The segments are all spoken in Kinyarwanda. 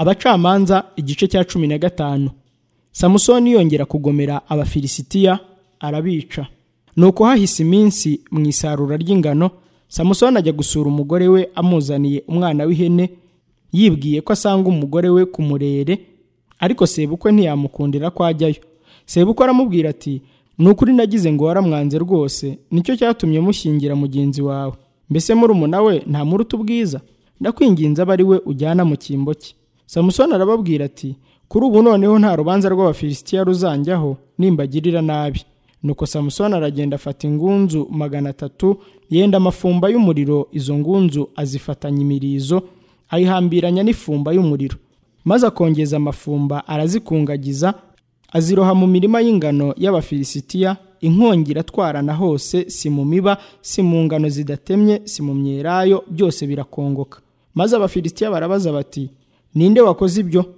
abacamanza igice cya cumi na gatanu samusoni yongera kugomera abafilisitiya arabica nuko hahise iminsi mu isarura ry'ingano samusoni ajya gusura umugore we amuzaniye umwana w'ihene yibwiye ko asanga umugore we ku murere ariko sebukwe ntiyamukundira ko ajyayo sebukwe aramubwira ati ni ukuri nagize ngo waramwanze rwose nicyo cyatumye mushyingira mugenzi wawe mbese murumuna we ntamuruta ubwiza ndakwinginze abe ari we ujyana mu cyimbo cye samusoni arababwira ati kuri ubu noneho nta rubanza rw'abafilisitiya ruzanjyaho nimbagirira nabi nuko samusoni aragenda afata ingunzu magana atatu yenda amafumba y'umuriro izo ngunzu azifatanya imirizo ayihambiranya n'ifumba y'umuriro maze akongeza amafumba arazikungagiza aziroha mu mirima y'ingano y'abafilisitiya inkongi iratwarana hose si mu miba si mu ngano zidatemye si mu myelayo byose birakongoka maze abafilisitiya barabaza bati ninde wakoze ibyo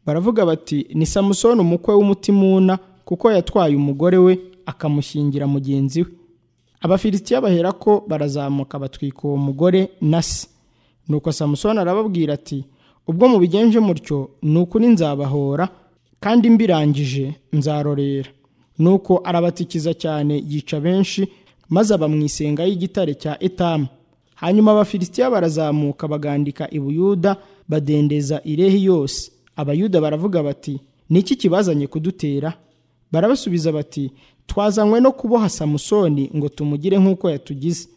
baravuga bati ni samusoni umukwe w'umutimuna kuko yatwaye umugore we akamushyingira mugenzi we abafilisitiya bahera ko barazamuka batwika uwo mugore na se nuko samusoni arababwira ati ubwo mubigenje mutyo ni ukuri nzabahora kandi mbirangije nzarorera nuko arabatikiza cyane yica benshi maze aba mu isenga y'igitare cya etamu hanyuma abafilisitiya barazamuka bagandika i buyuda badendeza irehi yose abayuda baravuga bati ni iki kibazanye kudutera barabasubiza bati twazanywe no kuboha samusoni ngo tumugire nk'uko yatugize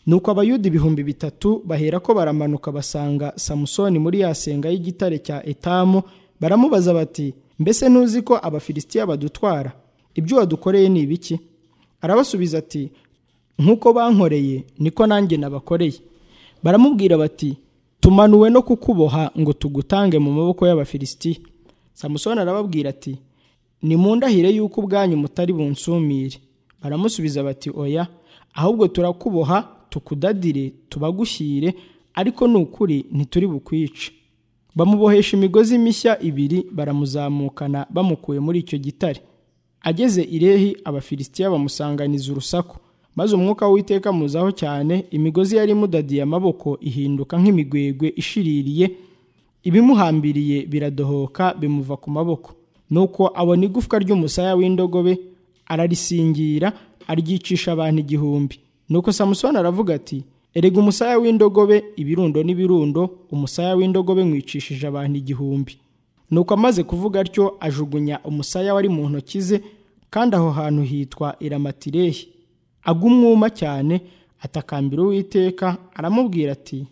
nuko abayuda ibihumbi bitatu bahera ko baramanuka basanga samusoni muri ya senga y'igitare cya etamu baramubaza bati mbese ntuzi ko abafilisitiya badutwara ibyo wadukoreye ni ibiki arabasubiza ati nk'uko bankoreye niko nanjye nabakoreye baramubwira bati tumanuwe no kukuboha ngo tugutange mu maboko y'abafilisitiya samusoni arababwira ati nimundahire yuko ubwanyu mutari bunsumire baramusubiza bati oya ahubwo turakuboha tukudadire tubagushyire ariko ni ukuri ntituri bukwice bamubohesha imigozi mishya ibiri baramuzamukana bamukuye muri icyo gitare ageze irehi abafilisitiya bamusanganiza urusaku maze umwuka w'iteka muzaho cyane imigozi yari imudadiye amaboko ihinduka nk'imigwegwe ishiririye ibimuhambiriye biradohoka bimuva ku maboko nuko abona igufwa ry'umusaya w'indogobe ararisingira aryicisha abantu igihumbi nuko samusoni aravuga ati erega umusaya w'indogobe ibirundo n'ibirundo umusaya w'indogobe mwicishije abantu igihumbi nuko amaze kuvuga atyo ajugunya umusaya wari mu ntoki ze kandi aho hantu hitwa iramatirehi agumwuma cyane atakambira uwiteka aramubwira ati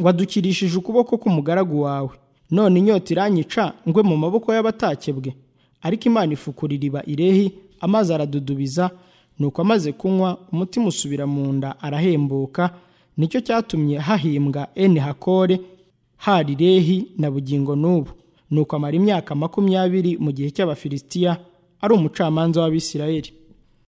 wadukirishije ukuboko k'umugaragu wawe none inyota iranyica ngwe mu maboko y'abatakebwe ariko imana ifukura iriba irehi amazi aradudubiza nuko amaze kunywa umutima usubira mu nda arahembuka nicyo cyatumye hahimbwa eni hakore hari irehi na bugingo n'ubu nuko amara imyaka makumyabiri mu gihe cy'abafilisitiya ari umucamanza w'abisirayeli